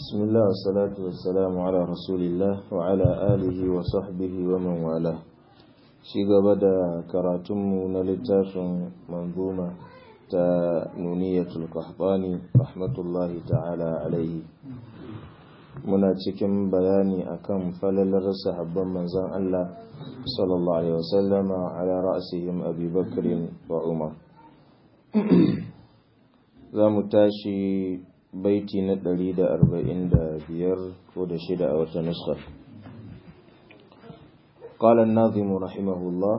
بسم الله والصلاة والسلام على رسول الله وعلى آله وصحبه ومن والاه شيغ بدا كراتم نلتاف منظومة نونية القحطاني رحمة الله تعالى عليه muna cikin bayani akan falalar sahabban manzon Allah sallallahu alaihi wasallama ala ra'sihim Abi Bakr wa Umar za mu tashi baiti na ɗari da arba'in da biyar ko da shida a wata nuskar قال الناظم رحمه الله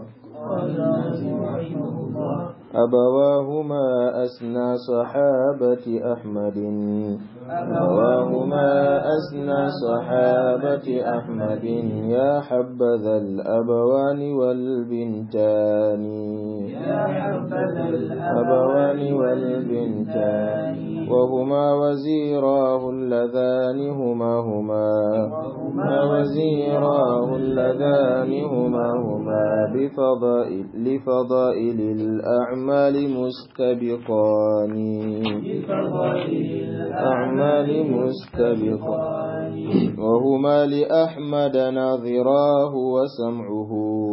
أبواهما أسنى صحابة أحمد أبواهما أسنى صحابة أحمد يا حبذا الأبوان والبنتان يا حبذا الأبوان والبنتان وهما وزيراه اللذان هما هما هما وزيراه اللذان هما هما بفضائل لفضائل الأعمال مستبقان الأعمال مستبقان وهما لأحمد ناظراه وسمعه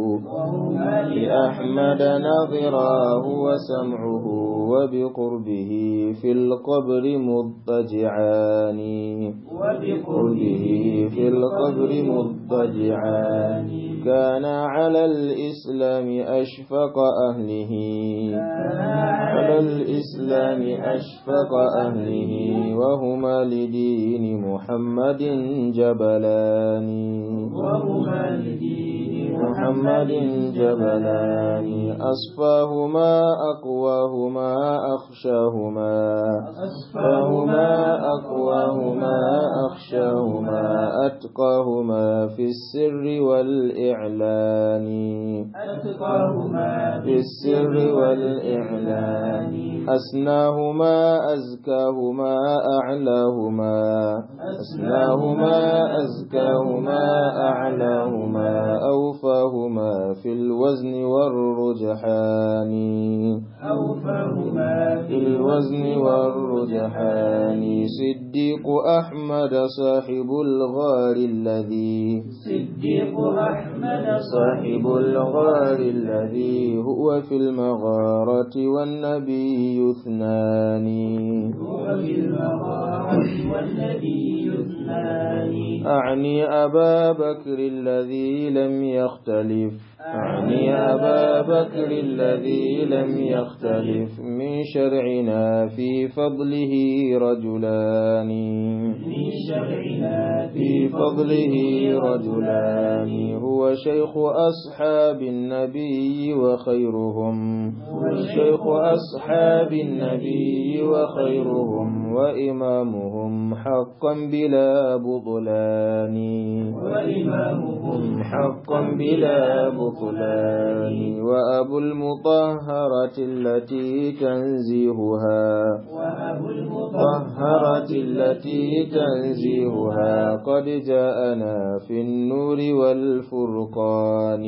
لأحمد ناظراه وسمعه وبقربه في القبر مضطجعان وبقربه في القبر مضطجعان كان على الإسلام أشفق أهله على الإسلام أشفق أهله وهما لدين محمد جبلان وهما لدين محمد جبلان أصفاهما أقواهما أخشاهما أصفاهما أقواهما أخشاهما أتقاهما في السر والإعلان أتقاهما في السر والإعلان أسناهما أزكاهما أعلاهما أسناهما أزكاهما أعلاهما أوفاهما في الوزن والرجحان أوفاهما في الوزن والرجحان صديق أحمد صاحب الغار الذي صديق أحمد صاحب الغار الذي هو في المغارة والنبي اثنان هو في المغارة والنبي اثنان أعني أبا بكر الذي لم يختلف أعني أبا بكر الذي لم يختلف من شرعنا في فضله رجلان من شرعنا في فضله رجلان هو شيخ أصحاب النبي وخيرهم هو شيخ أصحاب النبي وخيرهم وإمامهم حقا بلا بطلان وإمامهم حقا بلا بطلان وأبو المطهرة التي تنزيهها وأبو المطهر طهرت التي تنزيهها قد جاءنا في النور والفرقان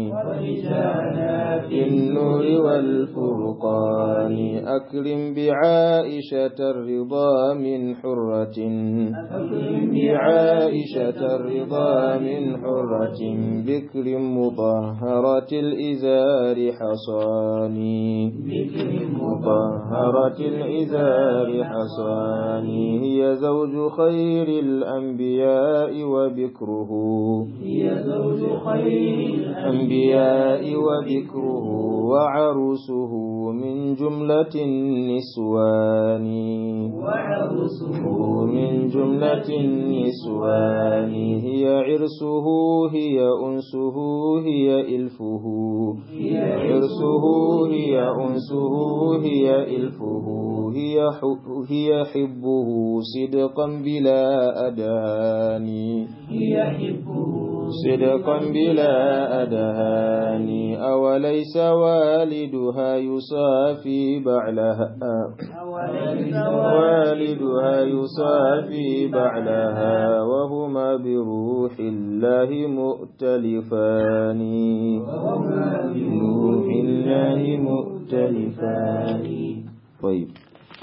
ورجانا في النور والفرقان أكرم بعائشة الرضا من حرة أكرم بعائشة الرضا من حرة بكر مطهرة الإزار حصاني بكر مطهرة الإزار حصاني هي زوج خير الأنبياء وبكره هي زوج خير الأنبياء وبكره وعروسه من جملة النسوان وعروسه من جملة النسوان هي عرسه هي أنسه هي إلفه هي عرسه هي أنسه هي إلفه هي ح- هي حبه صدقا بلا أدان هي حبه صدقا بلا أدهان أوليس والدها يصافي بعلها أوليس والدها يصافي بعلها وهما بروح الله مؤتلفان وهما بروح الله مؤتلفان طيب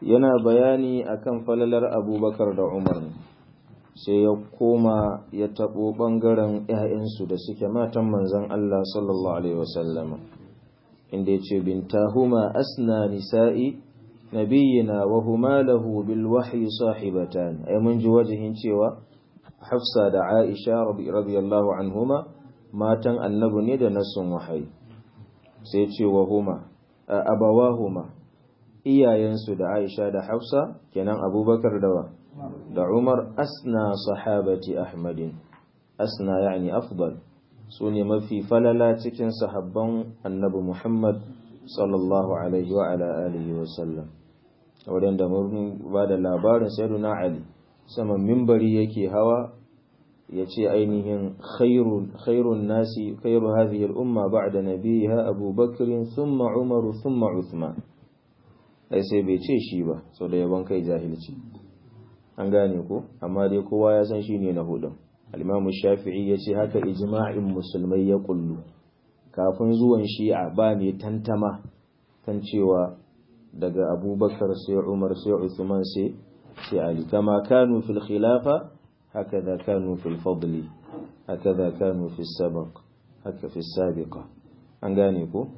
yana bayani akan falalar abubakar da umar sai ya koma ya taɓo ɓangaren ‘ya'yansu da suke matan manzan Allah sallallahu Alaihi wasallama inda ya ce bintahuma asna nisa'i nabiyina wa huma lahu bil wahyi sahibatan ai mun ji wajihin cewa hafsa da aisha radiyallahu anhuma matan annabi ne da nasun wahayi sai ce wa huma abawahuma iyayensu da Aisha da Hafsa kenan Abubakar da da Umar asna sahabati Ahmadin asna yani afdal su ne mafi falala cikin sahabban annabi Muhammad sallallahu alaihi wa ala alihi wa sallam wadanda mun ba da labarin sayyiduna Ali saman mimbari yake hawa ya ce ainihin khairun nasi khairu hadhihi al-umma ba'da nabiha Abu Bakr thumma Umar thumma Uthman ai sai bai ce shi ba sau da yaban kai jahilci an gane ko amma dai kowa ya san shi ne na hudun al-Imam Shafi'i ya ce haka ijma'in musulmai ya kullu kafin zuwan shi'a ba ne tantama kan cewa daga Abubakar sai Umar sai Uthman sai sai Ali kama kanu fil khilafa هكذا كانوا في الفضل هكذا كانوا في السبق هكذا في السابقة an gane ko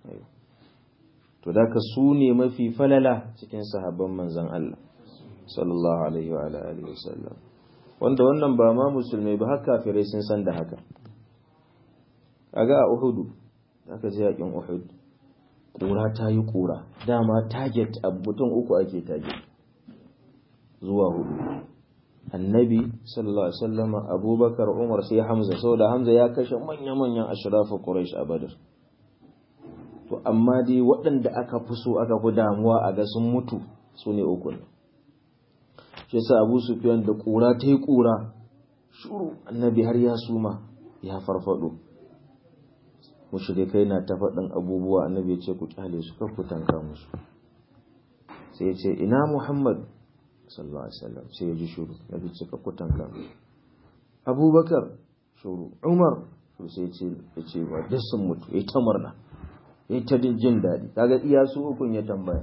to da ka su ne mafi falala cikin sahabban manzon Allah sallallahu alaihi wa alihi wasallam wanda wannan ba ma musulmai ba har kafirai sun san da haka kaga a Uhud aka je yakin Uhud kura ta yi kura dama target a mutum uku ake target zuwa hudu annabi sallallahu alaihi wasallam abubakar umar sai hamza saboda hamza ya kashe manya-manyan ashrafu quraish a badr to amma dai waɗanda aka fi so aka fi damuwa a ga sun mutu su ne uku ne shi yasa abu sufyan da kura ta yi kura shuru annabi har ya suma ya farfado mushrikai na ta faɗin abubuwa annabi ya ce ku kyale su kar ku tanka musu sai ya ce ina muhammad sallallahu alaihi wasallam sai ya ji shuru ya bi cika kutan kan abubakar shuru umar to sai ce ya ce wa duk sun mutu ya ta murna ya ta jin daɗi kaga iya su ukun ya tambaya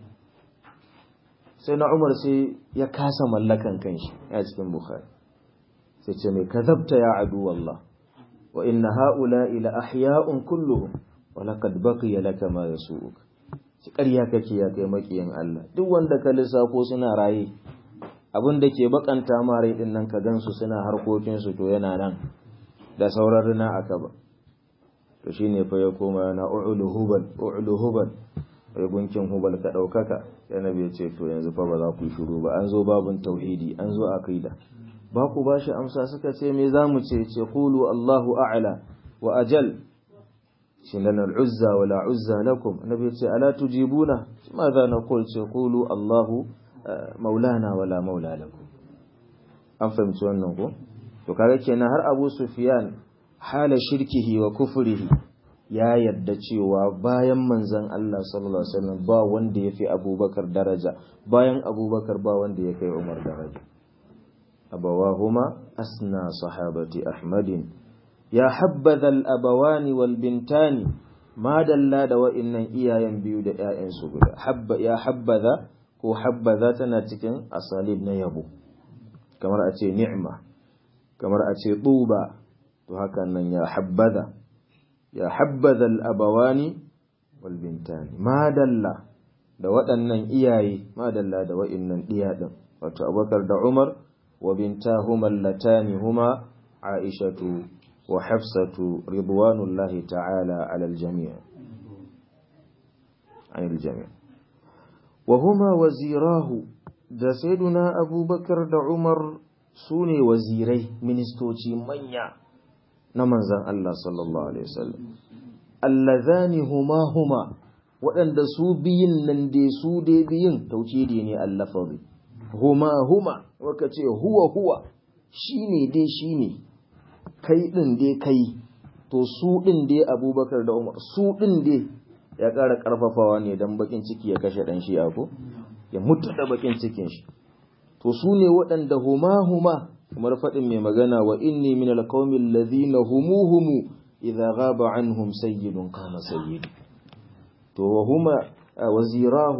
sai na umar sai ya kasa mallakan kanshi a cikin bukhari sai ce mai kazabta ya adu wallah wa inna ha'ula ila ahya'un kulluhum wa laqad baqiya laka ma yasu'uka ci ƙarya kake ya kai makiyin Allah duk wanda ka lissafo suna raye abin da ke bakanta ma rai din nan ka gansu suna harkokin su to yana nan da sauran rina aka ba to shine fa ya koma yana u'lu hubal u'lu hubal ai gunkin hubal ka daukaka sai nabi ya ce to yanzu fa ba za ku shiru ba an zo babun tauhidi an zo aqida ba ku bashi amsa suka ce me zamu ce ce qulu Allahu a'la wa ajal shin lana al'uzza wa la uzza lakum annabi ya ce ala tujibuna ma za na qul ce qulu Allahu maulana wa la maula lakum an fahimci wannan ko to kaga kenan har Abu Sufyan hala shirkihi wa kufrihi ya yadda cewa bayan manzon Allah sallallahu alaihi wasallam ba wanda yafi Abubakar daraja bayan Abubakar ba wanda ya kai Umar daraja abawahuma asna sahabati Ahmadin ya habbaza al'abawani wal bintani ma dalla da wa'innan iyayen biyu da ‘ya'yansu guda ya habbaza ko habbaza tana cikin asalib na yabo kamar a ce ni'ma kamar a ce tuba to hakan nan ya habbaza ya habbaza al'abawani wal bintani ma dalla da waɗannan iyaye ma dalla da wa'innan ɗiya ɗin wato abubakar da umar wa bintahuma allatani huma aishatu وحفصة رضوان الله تعالى على الجميع عن الجميع وهما وزيراه da sayyiduna abubakar da umar su ne wazirai ministoci manya na manzan Allah sallallahu alaihi wasallam allazani huma huma waɗanda su biyin nan dai su dai biyin tauhidi ne allafazi huma huma waka ce huwa huwa shine dai shine kai ɗin dai kai to su ɗin dai abubakar da umar su ɗin dai ya ƙara ƙarfafawa ne don bakin ciki ya kashe ɗan shi ko ya mutu da bakin cikin shi to su ne waɗanda huma huma kamar faɗin mai magana wa inni min alqawmi alladhina humu humu idza ghaba anhum sayyidun qama sayyid to wa huma wazirahu da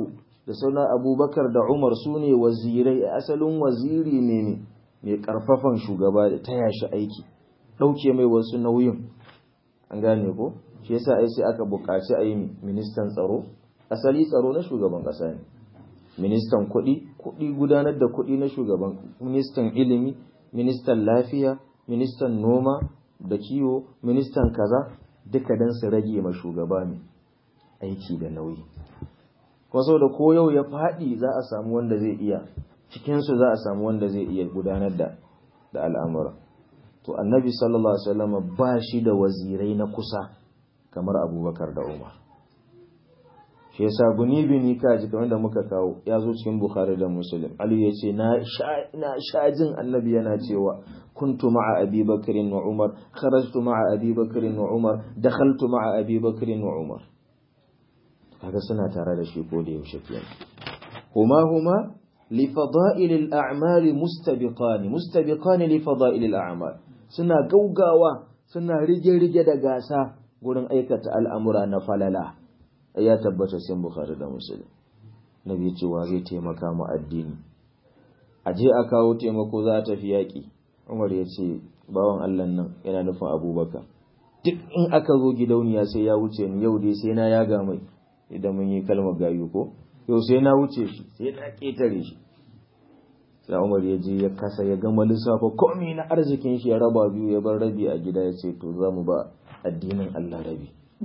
da sauna abubakar da umar su ne wazirai asalin waziri ne ne mai karfafan shugaba da taya shi aiki ɗauke mai wasu nauyin an gane ko shi yasa ai sai aka buƙaci a yi ministan tsaro asali tsaro na shugaban ƙasa ne ministan kuɗi kuɗi gudanar da kuɗi na shugaban ministan ilimi ministan lafiya ministan noma da kiwo ministan kaza duka dan su rage ma shugaba ne aiki da nauyi kuma da ko yau ya faɗi za a samu wanda zai iya cikinsu za a samu wanda zai iya gudanar da da al'amura to annabi sallallahu alaihi wasallam ba shi da wazirai na kusa kamar abubakar da umar shi yasa guni bini kaji kamar da muka kawo ya zo cikin bukhari da muslim ali ya ce na sha jin annabi yana cewa kuntu ma'a abi bakrin wa umar kharajtu ma'a abi bakrin wa umar dakhaltu ma'a abi bakrin wa umar kaga suna tare da shi ko da yaushe kenan huma huma li fada'il al-a'mal mustabiqan mustabiqan li fada'il al-a'mal suna gaugawa suna rige-rige da gasa gurin aikata al'amura na falala ya tabbata sai bukhari da muslim nabi cewa zai taimaka mu addini aje a kawo taimako za ta fi yaƙi umar ya ce bawan allah nan yana nufin abubakar duk in aka zo gidauniya sai ya wuce ni yau dai sai na yaga mai idan mun yi kalmar gayu ko yau sai na wuce shi sai na ƙetare shi sai umar ya je ya kasa ya gama lissafa komi na arzikin shi ya raba biyu ya bar rabi a gida ya ce to za mu ba addinin allah rabi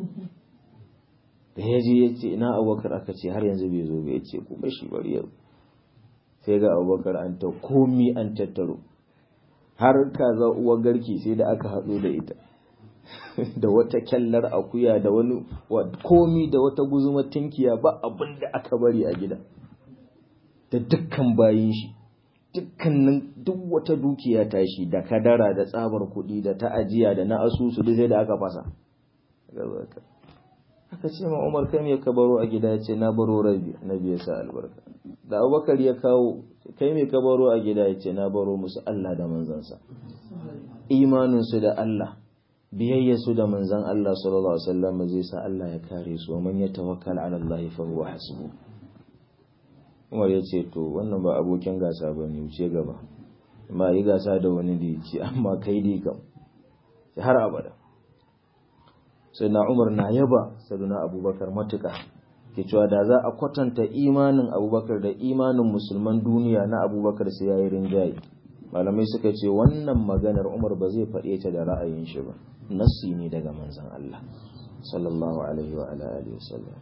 da ya je ya ce ina abubakar aka ce har yanzu bai zo ba ya ce kuma shi bari yau sai ga abubakar an ta komi an tattaro har kaza uwar garki sai da aka haɗu da ita da wata kyallar akuya da wani komi da wata guzumar tinkiya ba abin da aka bari a gida da dukkan bayin shi dukkanin duk wata dukiya ta shi da kadara da tsabar kuɗi da ta ajiya da na asusu duk sai da aka fasa aka ce ma Umar kai me ka baro a gida ya ce na baro rabi annabi ya sa albarka da Abubakar ya kawo kai me ka baro a gida ya ce na baro musu Allah da manzansa imanin su da Allah biyayya su da manzan Allah sallallahu alaihi wasallam zai sa Allah ya kare su wa man yatawakkal ala Allah fa huwa hasbu Umar ya ce to wannan ba abokin gasa bane wuce gaba amma yi gasa da wani da ya ce amma kai dai kam har abada sai na umar na yaba saduna abubakar matuka ke cewa da za a kwatanta imanin abubakar da imanin musulman duniya na abubakar sai yayi rinjaye malamai suka ce wannan maganar umar ba zai faɗe ta da ra'ayin shi ba nassi ne daga manzon Allah sallallahu alaihi wa ala alihi wasallam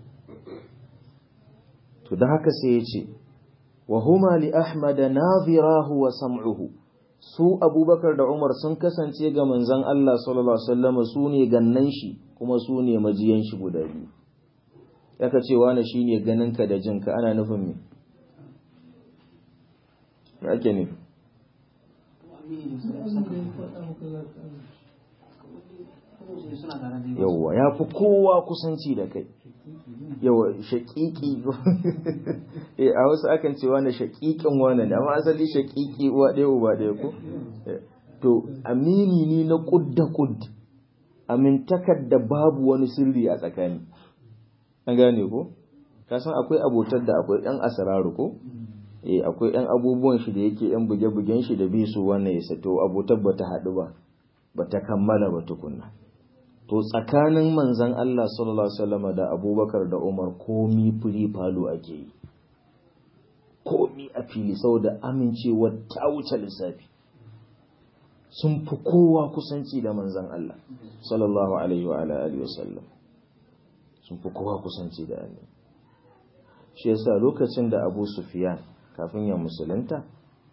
to da haka sai ya ce wa huma li ahmad nadhirahu wa sam'uhu su abubakar da umar sun kasance ga manzan Allah sallallahu Alaihi wasallam su ne gannan shi kuma su ne majiyan shi guda biyu yaka ce wani shi ne ganinka da jinka ana nufin me me ake nufi yawwa ya fi kowa kusanci da kai yawa shaƙiƙi a wasu akan ce wani shaƙiƙin wani ne amma asali shaƙiƙi uwa ɗaya uba ɗaya ko to amini ne na kud da kud amintakar da babu wani sirri a tsakani an gane ko ka san akwai abotar da akwai ɗan asararu ko eh akwai ɗan abubuwan shi da yake ɗan buge-bugen shi da bisu wannan ya sato abotar ba ta haɗu ba ba ta kammala ba tukunna to tsakanin manzan Allah sallallahu Alaihi wasallama da abubakar da umar komi firi falo ake yi komi a fili saboda amincewa ta wuce lissafi sun fi kowa kusanci da manzan Allah sallallahu Alaihi wa alihi wasallam sun fi kowa kusanci da annabi shi yasa lokacin da abu sufiyan kafin ya musulunta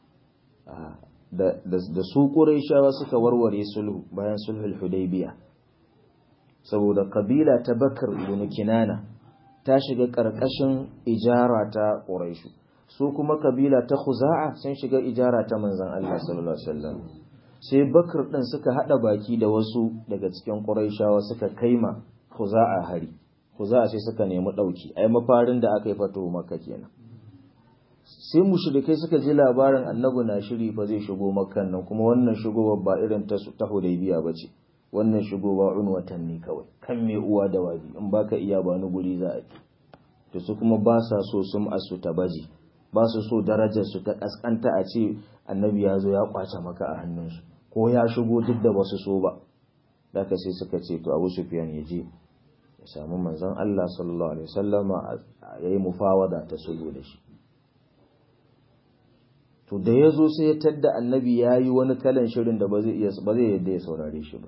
da su ƙuraishawa suka warware sulhu bayan sulhul hudaybiya saboda kabila ta bakar ibn kinana ta shiga ƙarƙashin ijara ta ƙuraishu su kuma kabila ta khuza'a sun shiga ijara ta manzon Allah sallallahu alaihi wasallam sai bakar din suka hada baki da wasu daga cikin ƙuraishawa suka kaima khuza'a hari khuza'a sai suka nemi dauki ai mafarin da aka yi fato makka kenan sai mushrikai suka ji labarin annabi na shiri fa zai shigo makkan nan kuma wannan shigowar ba irin ta ta hudaybiya bace wannan shigowa unwatan ne kawai kan mai uwa da wabi in baka iya ba ni guri za a yi to su kuma ba sa so sun asu ta baji ba su so darajar su ta kaskanta a ce annabi ya zo ya kwace maka a hannunsu ko ya shigo duk da basu so ba daga sai suka ce to Abu Sufyan ya je ya samu manzon Allah sallallahu alaihi wasallama yayi mufawada ta sulhu da shi to da ya zo sai ya tadda annabi ya yi wani kalan shirin da ba zai iya ba zai yadda ya saurare shi ba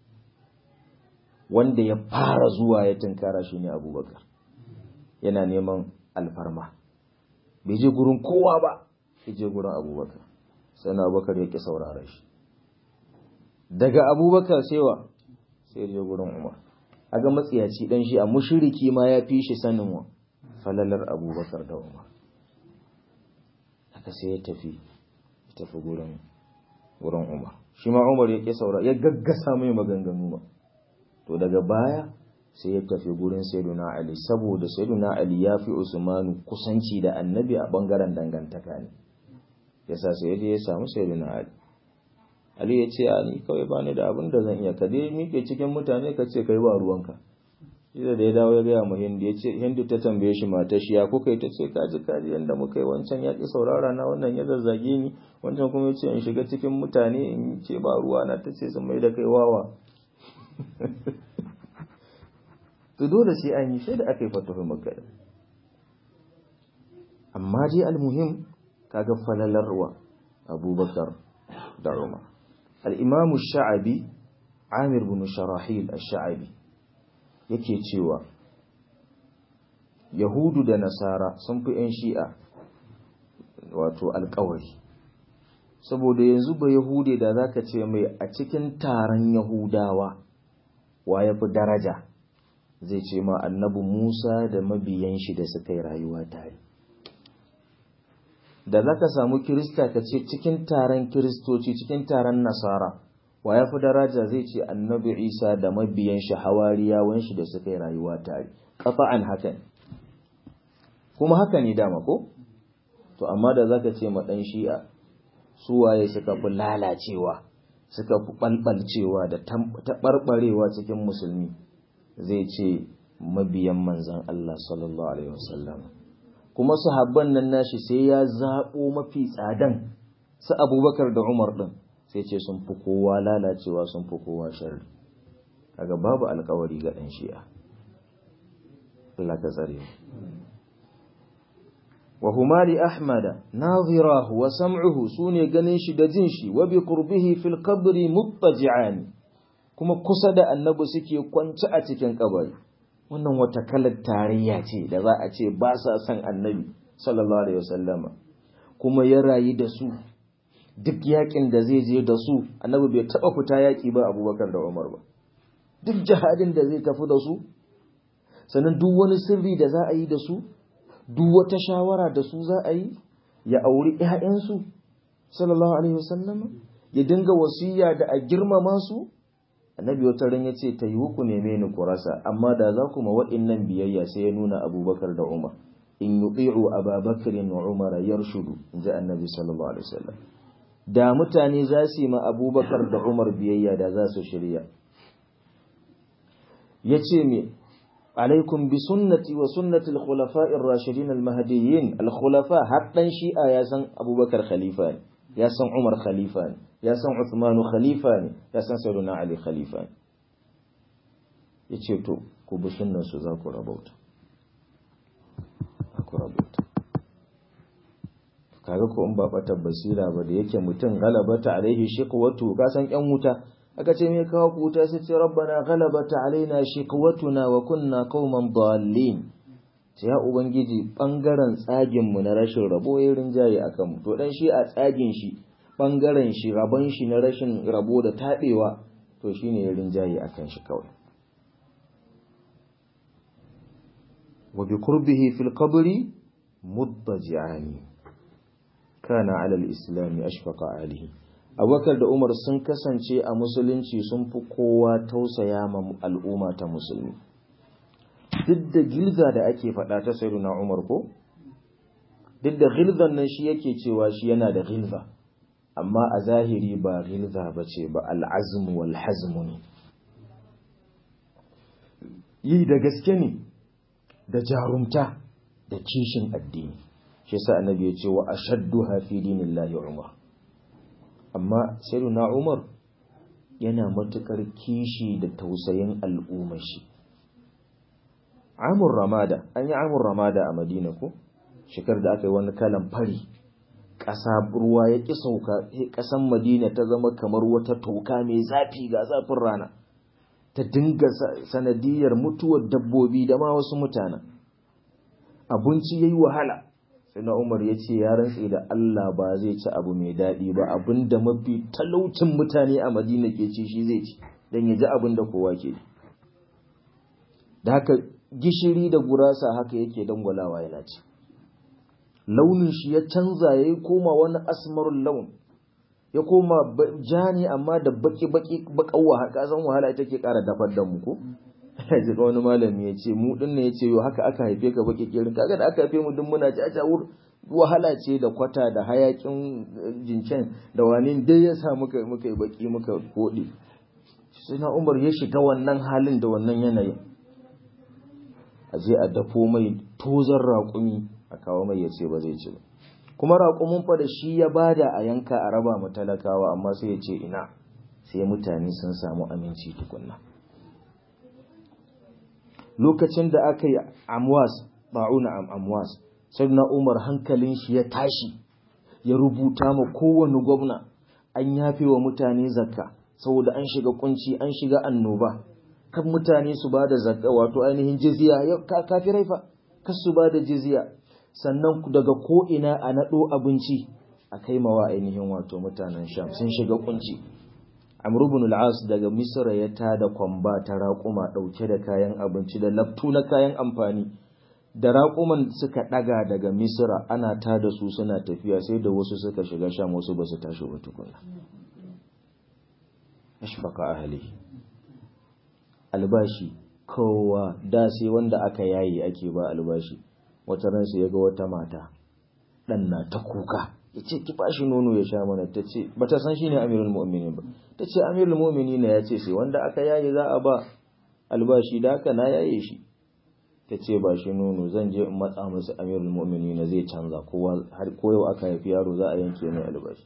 wanda ya fara zuwa ya tunkara shi ne abubakar yana neman alfarma bai je gurin kowa ba ya je gurin abubakar sai na abubakar ya ƙi saurare shi daga abubakar sai wa sai je gurin umar aga matsiyaci dan shi a mushiriki ma ya fi shi sanin wa falalar abubakar da umar haka sai ya tafi ya tafi gurin gurin umar shi ma umar ya ƙi saura ya gaggasa mai maganganu ba to daga baya sai ya tafi gurin sayyiduna ali saboda sayyiduna ali ya fi usmanu kusanci da annabi a bangaren dangantaka ne yasa sai ya je ya samu sayyiduna ali ali ya ce ni kawai ba ni da abin da zan iya ka dai miƙe cikin mutane ka ce kai ba ruwanka shi da ya dawo ya gaya mu hindu ya ce hindu ta tambaye shi mata shi ya kuka yi ta ce kaji kaji yadda muka yi wancan ya ƙi saurara na wannan ya zazzage ni wancan kuma ya ce in shiga cikin mutane in ce ba ruwa na ta ce sun mai da kai wawa to dole sai an yi sai da aka yi fatahu makka amma dai almuhim kaga falalarwa abubakar da umar al-imamu sha'abi amir bin sharahil ash-sha'abi yake cewa yahudu da nasara sun fi 'yan shi'a wato alkawari saboda yanzu ba yahude da zaka ce mai a cikin taron yahudawa wa ya fi daraja zai ce ma annabi musa da mabiyan shi da suka yi rayuwa tare da zaka samu kirista ka ce cikin taron kiristoci cikin taron nasara wa ya fi daraja zai ce annabi isa da mabiyan shi hawariyawan shi da suka yi rayuwa tare kafa'an hakan kuma haka ne dama ko to amma da zaka ce ma dan shi'a su waye suka fi lalacewa suka fi balbalcewa da taɓarɓarewa cikin musulmi zai ce mabiyan manzan Allah sallallahu alaihi wasallam kuma sahabban nan nashi sai ya zaɓo mafi tsadan su abubakar da umar ɗin sai ce sun fi kowa lalacewa sun fi kowa sharri kaga babu alkawari ga ɗan shi'a Allah ka tsare wa huma li ahmada nadhirahu wa sam'uhu sune ganin shi da jin shi wa bi qurbihi fil qabri muttaji'an kuma kusa da annabi suke kwance a cikin kabari wannan wata kalar tarayya ce da za a ce ba sa son annabi sallallahu alaihi wasallama kuma ya rayu da su duk yakin da zai je da su annabi bai taba fita yaki ba abubakar da umar ba duk jihadin da zai tafi da su sannan duk wani sirri da za a yi da su duk wata shawara da su za a yi ya auri ƴaƴansu sallallahu alaihi wasallama ya dinga wasiya da a girmama su annabi wata ran ya ce ta yi ku neme ni ku rasa amma da za ku ma waɗannan biyayya sai ya nuna abubakar da umar in yuti'u ababakarin wa umara yarshudu in ji annabi sallallahu alaihi wasallam da mutane za su yi ma abubakar da umar biyayya da za su shirya ya ce me alaikum bi sunnati wa sunnati al-khulafa'i ar-rashidin al-mahdiyyin al-khulafa haddan shi'a ya san abubakar khalifa ne ya san umar khalifa ne ya san uthman khalifa ne ya san sayyidina ali khalifa ne yace to ku bi sunnan su za ku rabauta ku rabauta kaga ko in ba batar basira ba da yake mutum galabata alaihi shiqwatu ka san yan wuta aka ce me kawo ku wuta sai ce rabbana galabata alaina shiqwatuna wa kunna qauman dallin sai ya ubangiji bangaren tsagin mu na rashin rabo ya rinjaye akan mu to dan shi a tsagin shi bangaren shi rabon shi na rashin rabo da tabewa to shine ya rinjaye akan shi kawai wa bi qurbihi fil qabri muddaji'ani kana ala al-islam ashfaqa alihi abubakar da umar sun kasance a musulunci sun fi kowa tausaya ma al'umma ta musulmi duk da gilza da ake faɗa ta sayyiduna umar ko duk da gilzan nan shi yake cewa shi yana da gilza amma a zahiri ba gilza ba ce ba al'azmu wal hazmu ne yi da gaske ne da jarumta da kishin addini shi yasa annabi ya ce wa ashadduha fi dinillahi umar amma sayyiduna umar yana matukar kishi da tausayin al'ummar shi amur ramada an yi amur ramada a madina ko shekar da aka yi wani kalan fari ƙasa ruwa ya ƙi sauka ƙasan madina ta zama kamar wata toka mai zafi ga zafin rana ta dinga sanadiyar mutuwar dabbobi da ma wasu mutanen abinci ya yi wahala sai na umar ya ce ya rantse da allah ba zai ci abu mai daɗi ba abin da mafi talaucin mutane a madina ke ci shi zai ci don ya ji abin da kowa ke da haka gishiri da gurasa haka yake dangwalawa yana ci launin shi ya canza ya yi koma wani asmarun laun ya koma ja ne amma da baki-baki bakan wahala san wahala ita ke kara dafar da mu ko ji wani malami ya ce mu din ne ya ce yo haka aka haife ka baki kirin kaga da aka haife mu duk muna ci a wahala ce da kwata da hayakin jincen da wani dai ya sa muka muka yi baki muka kode sai na umar ya shiga wannan halin da wannan yanayin a je a dafo mai tozar raƙumi a kawo mai ya ce ba zai ci ba kuma raƙumin fa da shi ya bada a yanka a raba mu talakawa amma sai ya ce ina sai mutane sun samu aminci tukunna lokacin da aka yi amwas ba'una am amwas sai na umar hankalin shi ya tashi ya rubuta ma kowane gwamna an yafe wa mutane zakka saboda an shiga kunci an shiga annoba kan mutane su ba da zakka wato ainihin jizya kafirai fa kas su ba da jizya sannan daga ko'ina a naɗo abinci a kai mawa ainihin wato mutanen sham sun shiga kunci amrubun al'as daga misra ya tada kwamba ta raƙuma ɗauke da kayan abinci da laftu na kayan amfani da raƙuman suka ɗaga daga misra ana tada su suna tafiya sai da wasu suka shiga sham wasu ba su tashi ba tukuna ashbaka ahli albashi kowa da sai wanda aka yayi ake ba albashi wata ransa ya ga wata mata ɗan na ta kuka ya ce ki bashi nono ya sha mana ta ce ba ta san shi ne amirul mu'minin ba ta ce amirul mu'minin ya ce sai wanda aka yaye za a ba albashi da haka na yaye shi ta ce ba shi nono zan je in matsa musu amirul mu'minin zai canza kowa har ko yau aka haifi yaro za a yanke mai albashi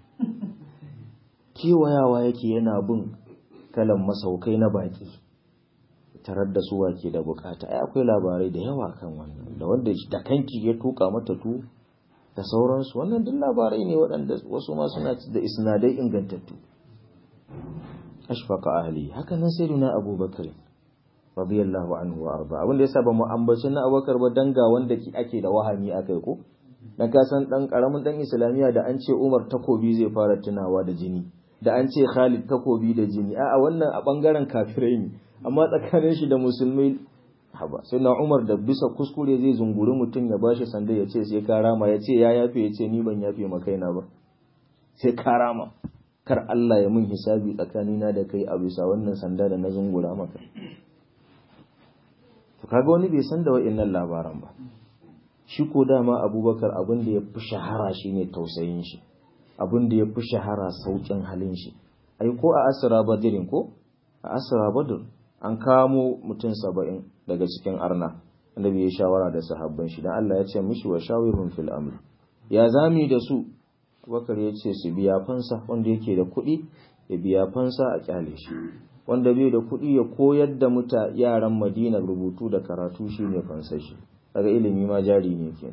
kewayawa yake yana bin kalan masaukai na baki tarar da su ke da bukata ai akwai labarai da yawa kan wannan da wanda da kanki ya tuka mata tu da sauransu wannan duk labarai ne waɗanda wasu ma suna da isnadai ingantattu ashfaqa ahli haka nan sai na abubakar radiyallahu anhu wa arda abin da yasa ba mu ambaci na abubakar ba danga wanda ake da wahami akai ko dan ka san dan karamin dan islamiya da an ce umar takobi zai fara tunawa da jini da an ce khalid takobi da jini a'a wannan a bangaren kafirai ne amma tsakanin shi da musulmai haba sai na umar da bisa kuskure zai zunguri mutum ya bashi sanda ya ce sai karama ya ce ya yafe ya ce ni ban yafe ma kaina ba sai karama kar Allah ya mun hisabi tsakanina da kai a bisa wannan sanda da na zungura maka to kaga wani bai san da wa'annan labaran ba shi ko dama abubakar abin da ya fi shahara shine tausayin shi abin da ya fi shahara saukin halin shi ai ko a asira badirin ko a asira badir an kamo mutum saba'in daga cikin arna annabi ya shawara da sahabban shi dan Allah ya ce mishi wa shawirhum fil amr ya zami da su Abubakar ya ce su biya fansa wanda yake da kuɗi ya biya fansa a kyale shi wanda bai da kuɗi ya koyar da muta yaran Madina rubutu da karatu shine fansa shi daga ilimi ma jari ne kenan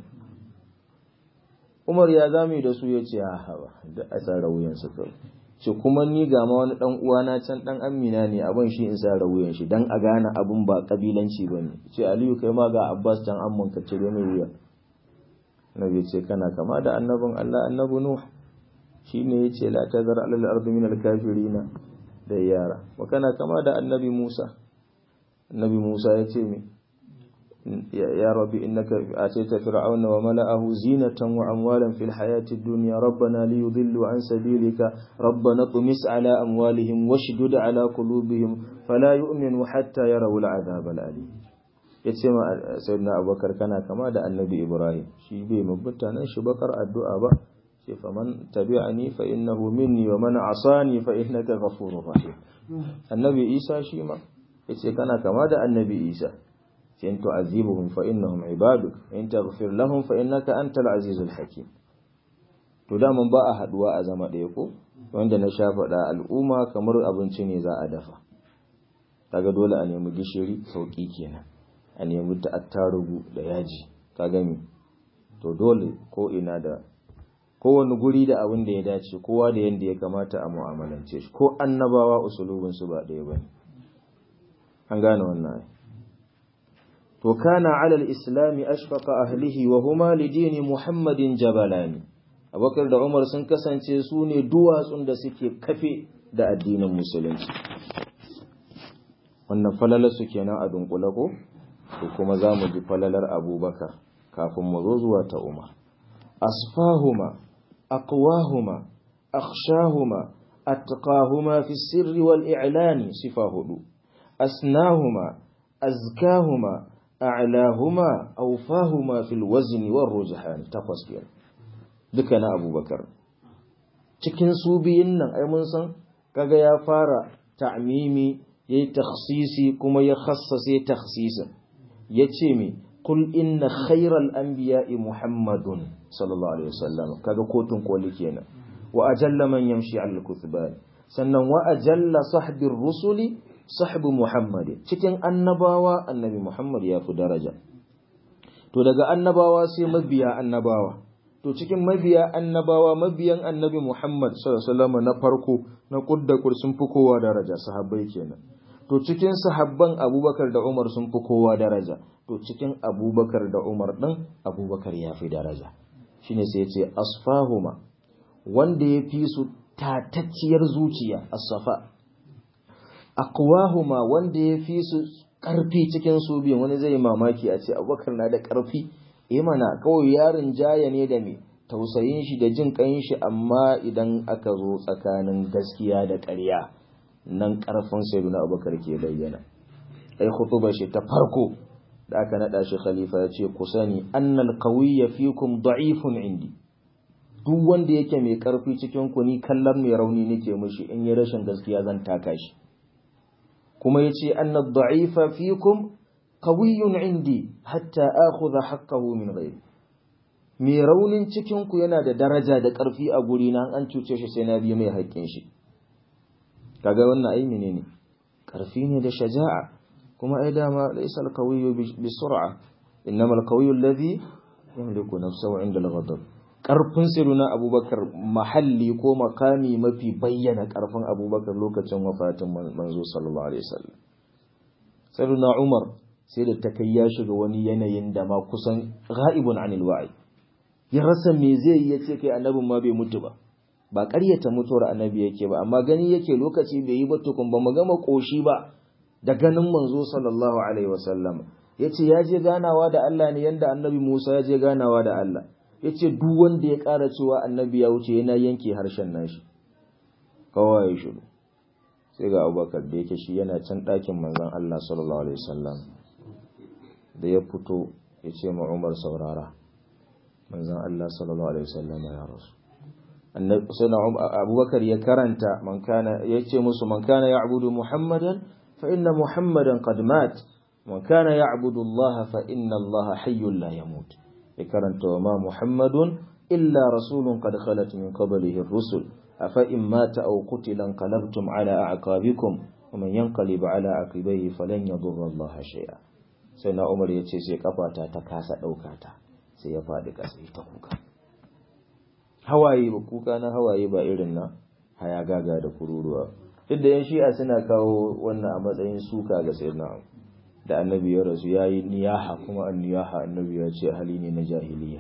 Umar ya zami da su ya ce a haba da asara wuyan su kawai ce kuma ni ga ma wani dan uwana can dan amina ne abin shi in sa wuyan shi dan a gane abun ba kabilanci bane ce Aliyu kai ma ga Abbas can amman ka cire mai wuya Nabi ce kana kama da annabin Allah annabi Nuh shine yace la tazar alal ardi min al kafirina da yara wa kana kama da annabi Musa annabi Musa yace me يا رب إنك آتيت فرعون وملأه زينة وأموالا في الحياة الدنيا ربنا ليضلوا عن سبيلك ربنا اطمس على أموالهم واشدد على قلوبهم فلا يؤمنوا حتى يروا العذاب الأليم yace ma sayyidina abubakar kana kama da annabi ibrahim shi bai mabuta nan shi bakar addu'a ba ce fa man tabi'ani fa innahu minni wa man asani fa innaka ghafurur rahim annabi isa shi ma yace kana kama da annabi isa sai in tu'azibuhum fa innahum ibaduk in taghfir lahum fa innaka antal azizul hakim to da mun ba a haduwa a zama ɗaya ko wanda na sha faɗa al'umma kamar abinci ne za a dafa kaga dole a nemi gishiri sauki kenan a nemi ta attarugu da yaji ka gami to dole ko ina da kowane guri da abin da ya dace kowa da yadda ya kamata a mu'amalance shi ko annabawa usulubin su ba ɗaya bane an gane wannan to kana ala al-islami ashfaqa ahlihi wa huma li dini muhammadin jabalani abubakar da umar sun kasance su ne duwatsun da suke kafe da addinin musulunci wannan falalar su kenan a dunkule ko to kuma za mu ji falalar abubakar kafin mu zo zuwa ta umar asfahuma aqwahuma akhshahuma atqahuma fi sirri wal i'lani sifa hudu asnahuma azkahuma a'lahuma awfahuma fil wazni war rujhan takwas kenan duka na abubakar cikin su biyun nan ai mun san kaga ya fara ta'mimi yayi takhsisi kuma ya khassase takhsisin yace me kul inna khayral anbiya'i muhammadun sallallahu alaihi wasallam kaga kotun koli kenan wa ajalla man yamshi al kuthban sannan wa ajalla sahbir rusuli sahbu muhammad cikin annabawa annabi muhammad ya fi daraja to daga annabawa sai mabiya annabawa to cikin mabiya annabawa mabiyan annabi Muhammad sallallahu alaihi wasallam na farko na kudda sun fi kowa daraja sahabbai kenan to cikin sahabban Abubakar da Umar sun fi kowa daraja to cikin Abubakar da Umar din Abubakar ya fi daraja shine sai ya ce asfahuma wanda ya fi su tatacciyar zuciya as-safa aqwahuma wanda ya fi su karfi cikin su biyan wani zai mamaki a ce Abubakar na da karfi eh mana kawai yarin jaya ne da me tausayin shi da jin kan shi amma idan aka zo tsakanin gaskiya da ƙarya nan ƙarfin sayyidina abubakar ke bayyana ai khutuba shi ta farko da aka nada shi khalifa ya ce ku sani annal qawiyya fikum da'ifun indi duk wanda yake mai karfi cikin ku ni kallon mai rauni nake mishi in yi rashin gaskiya zan taka shi kuma yace annad da'ifa fikum qawiyyun indi hatta akhudha haqqahu min ghairi mai raunin cikin ku yana da daraja da ƙarfi a guri na an cuce shi sai na biya mai haƙƙin shi kaga wannan ai menene ƙarfi ne da shaja'a kuma ai dama laysa al-qawiyyu bi sur'a innama al-qawiyyu alladhi yamliku nafsahu 'inda al-ghadab ƙarfin siruna abubakar mahalli ko makami mafi bayyana ƙarfin abubakar lokacin wafatin manzo sallallahu alaihi wasallam siruna umar sai da ta kai ya shiga wani yanayin da ma kusan ghaibun anil wa'i ya rasa me zai yi yace kai annabin ma bai mutu ba ba ƙaryata mutuwar annabi yake ba amma gani yake lokaci bai yi ba tukun ba mu gama koshi ba da ganin manzo sallallahu alaihi wasallam yace ya je ganawa da Allah ne yanda annabi Musa ya je ganawa da Allah yace duk wanda ya ƙara cewa annabi ya wuce yana yanke harshen nashi kawai ya shiru sai ga Abubakar da yake shi yana can ɗakin manzon Allah sallallahu alaihi wasallam da ya fito ya ce ma Umar saurara manzon Allah sallallahu alaihi wasallam ya rasu annabi Abubakar ya karanta man kana yace musu man kana ya'budu Muhammadan fa inna Muhammadan qad mat man kana ya'budu Allah fa inna Allah hayyun la yamut ya karanta wa ma Muhammadun illa rasulun qad khalat min qablihi ar-rusul afa in mata aw qutila qalabtum ala a'qabikum wa man yanqalib ala aqibayhi falan yadurra Allah shay'a sai na Umar yace sai kafata ta kasa dauka ta sai ya faɗi ƙasa ta kuka hawaye ba kuka na hawaye ba irin na haya gaga da kururuwa duk da yan shi'a suna kawo wannan a matsayin suka ga sayyidina da annabi ya rasu ya yi niyaha kuma an niyaha annabi ya ce hali ne na jahiliya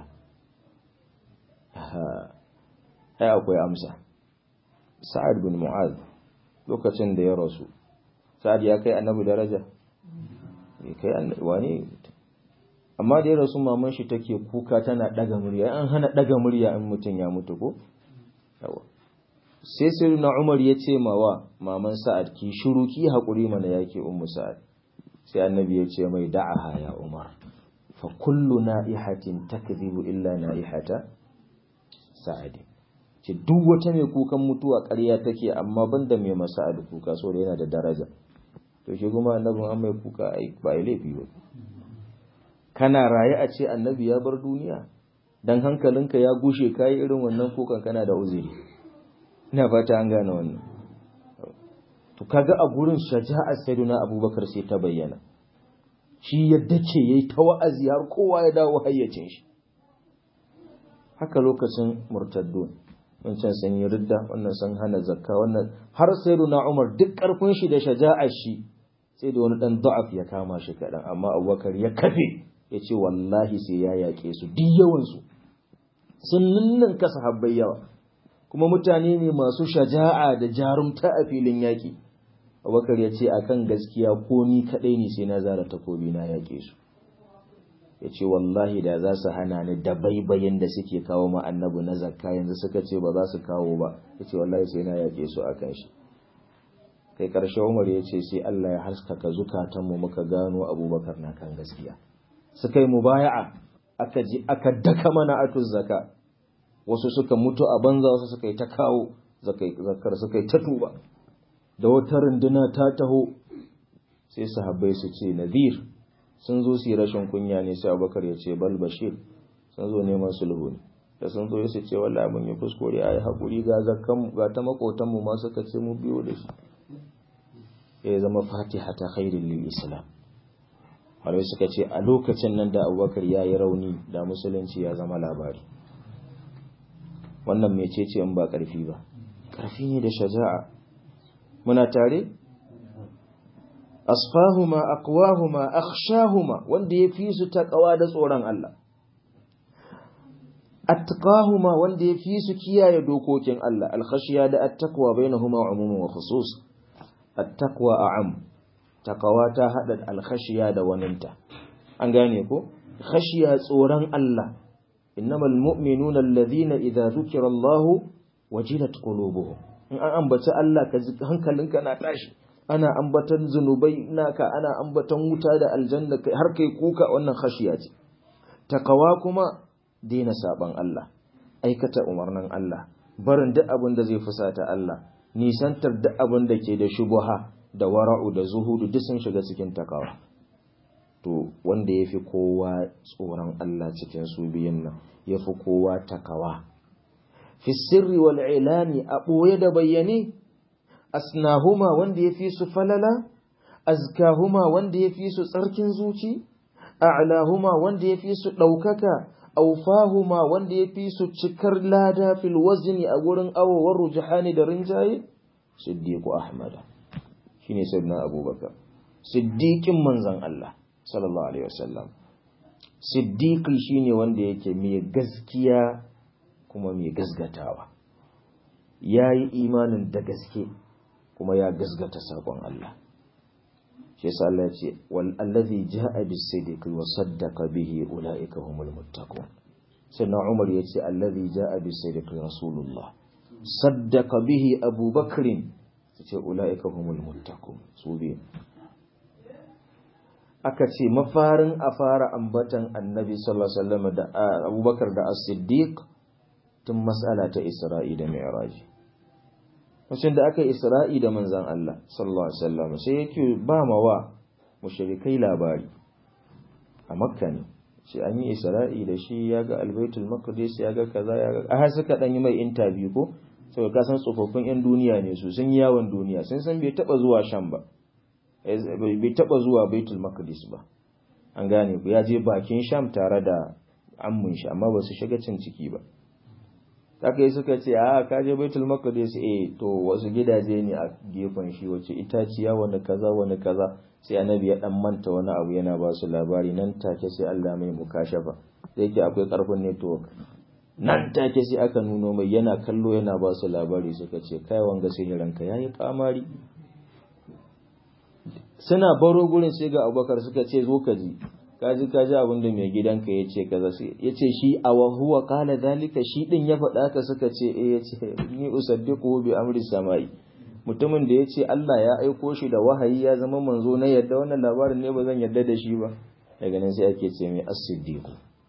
ai akwai amsa sa'ad bin mu'az lokacin da ya rasu sa'ad ya kai annabi daraja ya kai annabi wani amma da ya rasu maman shi take kuka tana daga murya an hana daga murya in mutum ya mutu ko yawa sai sirna umar ya ce mawa maman sa'ad ki shiru ki hakuri mana yake ummu sa'ad sai annabi ya ce mai da'aha ya umar fa kullu na'ihatin takdhibu illa na'ihata sa'ad ce duk wata mai kukan mutuwa ƙarya take amma banda mai masa'ad kuka so da yana da daraja to shi kuma annabin an mai kuka ai ba laifi ba kana raye a ce annabi ya bar duniya dan hankalinka ya gushe kai irin wannan kukan kana da uzuri ina fata an gane wannan to kaga a gurin shaja'ar sayyidina abubakar sai ta bayyana shi yadda ce yayi ta wa'azi har kowa ya dawo hayyacin shi haka lokacin murtaddun wancan sun yi ridda wannan sun hana zakka wannan har sayyidina umar duk karfin shi da shaja'ar shi sai da wani dan da'af ya kama shi kadan amma abubakar ya kafe ya ce wallahi sai ya yaƙe su duk yawansu sun ninninka sahabbai yawa kuma mutane ne masu shaja'a da jarumta a filin yaƙi abubakar ya ce akan gaskiya ko ni kaɗai ne sai na zara takobi na yaƙe su ya ce wallahi da za su hana ni da baibayin da suke kawo ma annabi na zakka yanzu suka ce ba za su kawo ba ya ce wallahi sai na yaƙe su akan shi kai ƙarshe umar ya ce sai Allah ya haskaka zukatanmu muka gano abubakar na kan gaskiya suka yi mubaya'a aka ji aka daka mana atuz zaka wasu suka mutu a banza wasu suka yi ta kawo zakar suka yi ta tuba da wata runduna ta taho sai sahabbai su ce nadir sun zo su yi rashin kunya ne sai abubakar ya ce bal bashir sun zo neman sulhu ne da sun zo su ce wallahi mun yi kuskure ayi hakuri ga zakkan ga ta makotan mu ma suka ce mu biyo da shi ya zama fatiha ta khairin lil islam Malai suka ce a lokacin nan da abubakar ya yi rauni da musulunci ya zama labari wannan mecece in ba ƙarfi ba ƙarfi ne da shaja'a muna tare asfahuma aqwahuma akhshahuma wanda ya fi su taqwa da tsoron Allah attaqahuma wanda ya fi su kiyaye dokokin Allah alkhashiya da attaqwa bainahuma umumun wa khusus attaqwa a'am taqwa ta hada alkhashiya da waninta an gane ko khashiya tsoron Allah innamal mu'minuna alladhina idza dhukira Allah wajilat qulubuhum in an ambaci Allah ka hankalinka na tashi ana ambatan zunubai naka ana ambatan wuta da aljanna har kai kuka wannan khashiya ce taqwa kuma daina saban Allah aikata umarnin Allah barin duk abin da zai fusata Allah nisantar duk abin da ke da shubuha da wara'u da zuhudu duk sun shiga cikin takawa to wanda yafi kowa tsoron Allah cikin su biyun nan yafi kowa takawa fi sirri wal ilani a boye da bayyane asnahuma wanda yafi su falala azkahuma wanda yafi su tsarkin zuci a'lahuma wanda yafi su daukaka aufahuma wanda ya fi su cikar lada fil wazni a gurin awowar rujahani da rinjaye siddiqu ahmada shine sayyidina abubakar siddiqin manzon Allah sallallahu alaihi wasallam siddiqi shine wanda yake mai gaskiya kuma mai gasgatawa yayi imanin da gaske kuma ya gasgata sakon Allah shi yasa Allah ya ce wal allazi jaa bis sidqi wa saddaqa bihi ulaika humul muttaqun sannan Umar ya ce allazi jaa bis sidqi rasulullah saddaqa bihi Abu Bakr ce ulaika humul muttaqun su bi aka ce mafarin a fara ambatan annabi sallallahu alaihi wasallam da Abubakar da As-Siddiq tun mas'ala ta Isra'i da Mi'raj Wacin da aka yi Isra'i da manzan Allah, sallallahu Alaihi wasallam sai yake ba mawa mushrikai labari a Makka ne, sai an yi Isra'i da shi ya ga Albaitul Maqdis ya ga kaza ya ga, a har suka ɗan yi mai intabi ko, sai ka san tsofaffin ‘yan duniya ne su sun yi yawon duniya, sun san bai taɓa zuwa Sham ba, bai taɓa zuwa Baitul Maqdis ba. An gane ku ya je bakin Sham tare da ammun shi, amma ba su shiga cin ciki ba. haka yi suka ce a ka je baitul maqdis eh to wasu gidaje ne a gefen shi wace itaciya wani kaza wani kaza sai annabi ya dan manta wani abu yana ba su labari nan take sai Allah mai mukashafa sai yake akwai karfin network nan take sai aka nuno mai yana kallo yana ba su labari suka ce kai wanga sihirin ka yayi kamari suna baro gurin sai ga Abubakar suka ce zo ka ji kaji kaji abin da mai gidanka ya ce kaza sai ya ce shi a wahuwa kala zalika shi din ya faɗa ka suka ce eh ya ce ni usaddiqu bi amri samai mutumin da ya ce Allah ya aiko shi da wahayi ya zama manzo na yadda wannan labarin ne ba zan yadda da shi ba daga nan sai ake ce mai as-siddiqu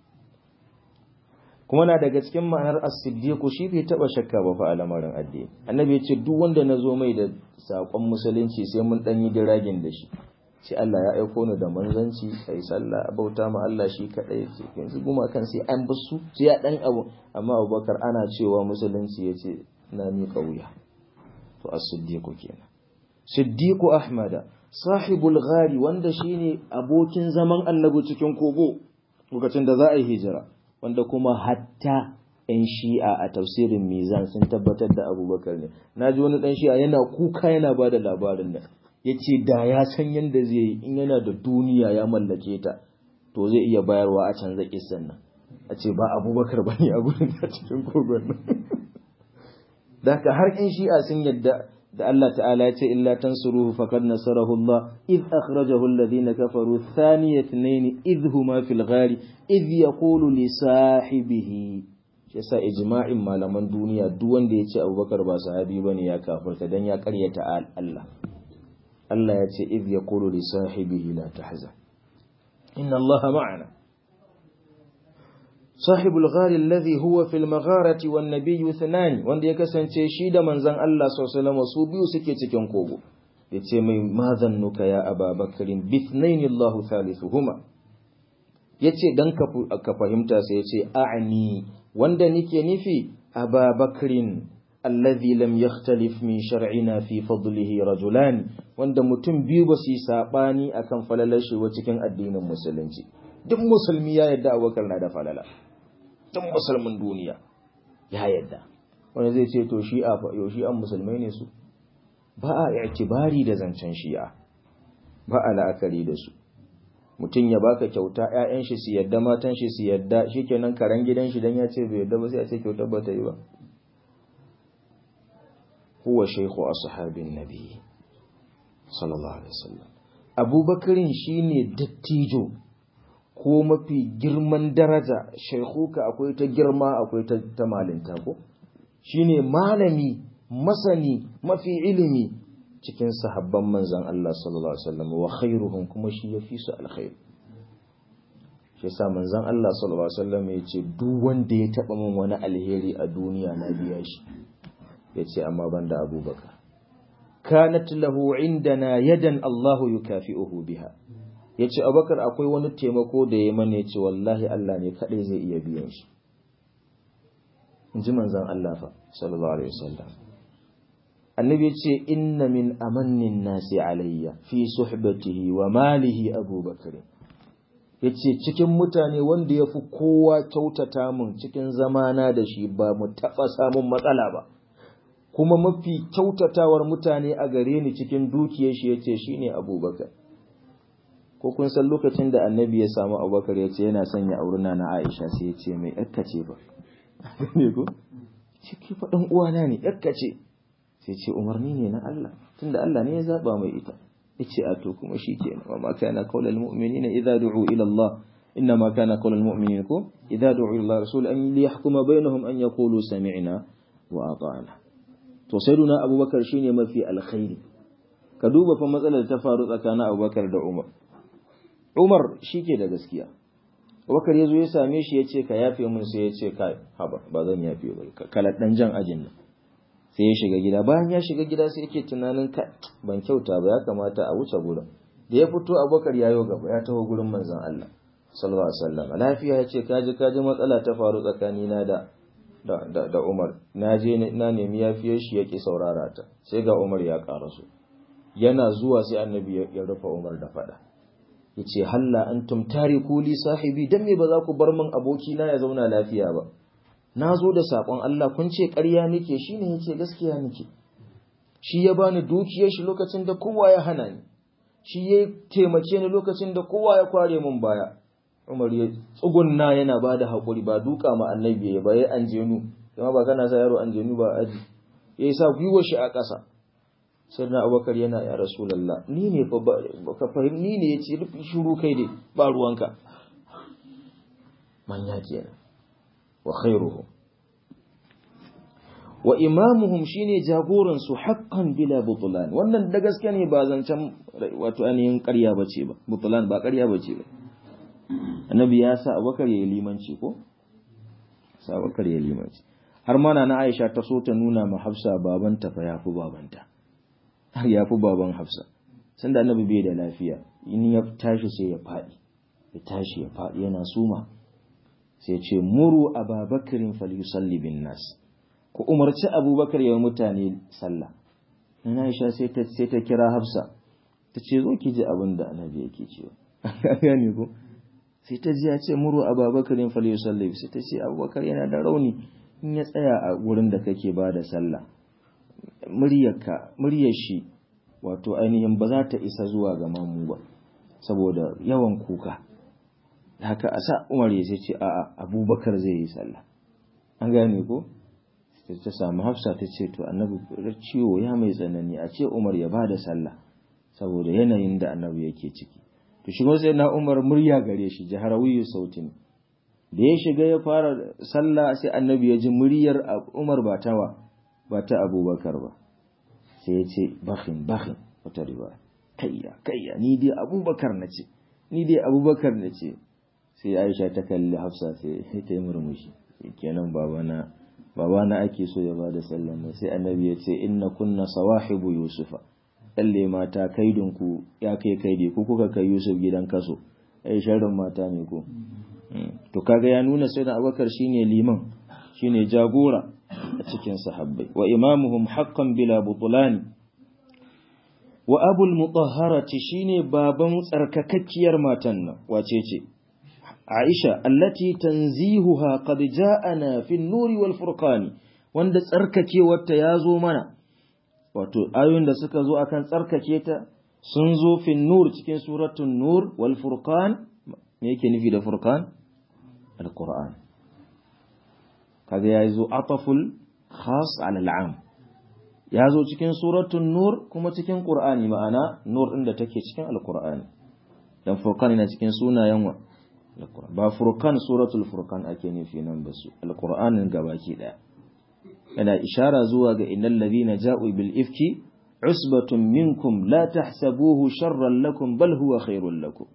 kuma na daga cikin ma'anar as-siddiqu shi bai taba shakka ba fa a lamarin addini annabi ya ce duk wanda na zo mai da sakon musulunci sai mun dan yi diragin da shi ce Allah ya aiko ni da manzanci kai sallah bauta ma Allah shi kadai ce yanzu guma kan sai an basu sai ya dan abu amma Abubakar ana cewa musulunci yace na mi kauya to as-siddiq kenan siddiq ahmada sahibul ghari wanda shine abokin zaman annabi cikin kogo lokacin da za a yi hijira wanda kuma hatta ‘yan shi'a a tafsirin mizan sun tabbatar da abubakar ne na ji wani ɗan shi'a yana kuka yana ba da labarin nan ya ce da ya san yadda zai yi in yana da duniya ya mallake ta to zai iya bayarwa a canza kisan nan a ce ba abubakar ba ne a gurin a cikin kogon nan da haka har ‘yan shi'a sun yadda da Allah ta'ala ya ce illa tansuruhu faqad nasarahu Allah id akhrajahu alladhina kafaru thaniya ithnain id huma fil ghari id yaqulu li sahibihi shi yasa ijma'in malaman duniya duk wanda ya ce Abubakar ba sahabi bane ya kafirta dan ya karyata Allah Allah ya ce id yaqulu li sahibihi la tahzan inna Allah ma'ana صاحب الغار الذي هو في المغارة والنبي اثنان wanda ya kasance shi da manzon Allah sallallahu alaihi su biyu suke cikin kogo yace mai madhannuka ya ababakarin bithnain Allah thalithuhuma yace dan ka fahimta sai yace a'ni wanda nike nufi ababakarin alladhi lam yakhtalif min shar'ina fi fadlihi rajulan wanda mutum biyu ba su yi sabani akan falalar shi wa cikin addinin musulunci duk musulmi ya yadda Abubakar na da falala duk musulmin duniya ya yadda wani zai ce to shi'a fa yau shi'an musulmai ne su ba a i'tibari da zancen shi'a ba a la'akari da su mutum ya baka kyauta ƴaƴan shi su yadda matan shi su yadda shikenan karan gidan shi dan ya ce bai yadda ba sai a ce kyautar ba ta yi ba huwa shaykhu ashabin nabi sallallahu alaihi wasallam abubakarin shine dattijo ko mafi girman daraja shaikuka akwai ta girma akwai ta, ta malinta ko shine malami masani mafi ilimi cikin sahabban manzon Allah sallallahu alaihi wasallam wa khairuhum kuma shi yafi su alkhair shi yasa manzon Allah sallallahu alaihi wasallam yace duk wanda ya taba min wani alheri a duniya na biya shi yace amma banda Abubakar kanat lahu indana yadan Allahu yukafi'uhu biha ya ce abakar akwai wani taimako da ya mana ya ce wallahi Allah ne kaɗai zai iya biyan shi in ji manzan Allah fa sallallahu alaihi wasallam annabi ya ce inna min amannin nasi alayya fi suhbatihi wa malihi abubakar ya ce cikin mutane wanda ya fi kowa kyautata mun cikin zamana da shi ba mu taɓa samun matsala ba kuma mafi kyautatawar mutane a gare ni cikin dukiyar shi ya ce shi ne abubakar ko kun san lokacin da annabi ya samu abubakar ya ce yana sanya auruna na aisha sai ya ce mai yakka ce ba ne ko ciki faɗin uwana ne yakka ce sai ce umarni ne na Allah tunda Allah ne ya zaba mai ita yace a to kuma shikenan wa ma kana qaulal mu'minina idza du'u ila Allah inna ma kana qaulal mu'minina ko idza du'u ila Allah rasul an liyahkuma bainahum an yaqulu sami'na wa ata'na to sayyiduna abubakar shine mafi alkhairi ka duba fa matsalar ta faru tsakanin abubakar da umar Umar shi ke da gaskiya. Wakar ya zo ya same shi ya ce ka yafe mun sai ya ce kai haba ba zan yafe ba kala dan jan ajin nan. Sai ya shiga gida bayan ya shiga gida sai yake tunanin ka ban kyauta ba ya kamata a wuce gurin. Da ya fito Abubakar ya yo gaba ya taho gurin manzon Allah sallallahu alaihi wasallam. Lafiya ya ce kaji kaji matsala ta faru tsakanina da da, da, Umar na je na nemi yafiyar shi yake saurara ta sai ga Umar ya karaso yana zuwa sai annabi ya rufe Umar da fada yace halla antum tariku li sahibi dan me ba za ku bar min aboki na ya zauna lafiya ba nazo da sakon Allah kun ce ƙarya nake shine yace gaskiya nake shi ya bani dukiyar shi lokacin da kowa ya hana ni shi ya taimake ni lokacin da kowa ya kware min baya Umar ya tsugunna yana bada hakuri ba duka ma annabi ya ba ya anjenu kuma ba kana sa yaro anjenu ba aji yayi sa gwiwar shi a ƙasa sai na abubakar yana ya rasulallah ni ne fa ka fahim ni ne ya ce rufi shuru kai dai ba ruwanka manya kenan wa khairuhu wa imamuhum shine jagoran su haqqan bila butlan wannan da gaske ne ba zancen wato ainihin ƙarya bace ba butlan ba ƙarya bace ba annabi ya sa abubakar ya yi limanci ko sa abubakar ya yi limanci har mana na Aisha ta so ta nuna ma Hafsa babanta fa yafi babanta har yafi baban Hafsa sanda annabi bai da lafiya in ya tashi sai ya faɗi ya tashi ya faɗi yana suma sai ce muru ababakarin falyusalli bin nas ku umarci abubakar ya mutane sallah na Aisha sai ta sai ta kira Hafsa ta ce zo ki ji abin da annabi yake cewa gane ko sai ta ji ya ce muru ababakarin falyusalli sai ta ce abubakar yana da rauni in ya tsaya a wurin da kake ba da sallah muryarka muryar shi wato ainihin ba za ta isa zuwa ga mamu ba saboda yawan kuka haka a sa umar ya ce a'a abubakar zai yi sallah an gane ko ta samu hafsa ta ce to annabi ciwo ya mai tsanani a ce umar ya ba da sallah saboda yanayin da annabi yake ciki to shigo sai na umar murya gare shi jaharawiyu sautin da ya shiga ya fara sallah sai annabi ya ji muryar umar ba ta ba ta abubakar ba sai ya ce bakhin bakhin wata riba kayya kayya ni dai abubakar na ce ni dai abubakar na ce sai aisha ta kalli hafsa sai ta yi murmushi kenan babana babana ake so ya bada sallan nan sai annabi ya ce inna kunna sawahibu yusufa lalle mata kaidin ku ya kai kaidi ku kuka kai yusuf gidan kaso ai sharrin mata ne ko to kaga ya nuna sai da abubakar shine liman shine jagora a cikin sahabbai wa imamuhum haqqan bila butulani wa abul mutahharati shine baban tsarkakakkiyar matan nan wace ce Aisha allati tanzihuha qad ja'ana fi an-nur wal furqan wanda tsarkakewarta yazo mana wato ayoyin da suka zo akan tsarkake ta sun zo fi nur cikin suratul nur wal furqan me yake nufi da furqan al-qur'an kaga yazo ataful khas ala al-am yazo cikin suratul nur kuma cikin qur'ani ma'ana nur din da take cikin al-qur'ani dan furqan yana cikin sunayen wa ba furkan suratul furkan ake nufi nan ba su alqur'anin gabaki daya yana ishara zuwa ga innal ladhina ja'u bil ifki usbatun minkum la tahsabuhu sharran lakum bal huwa khairul lakum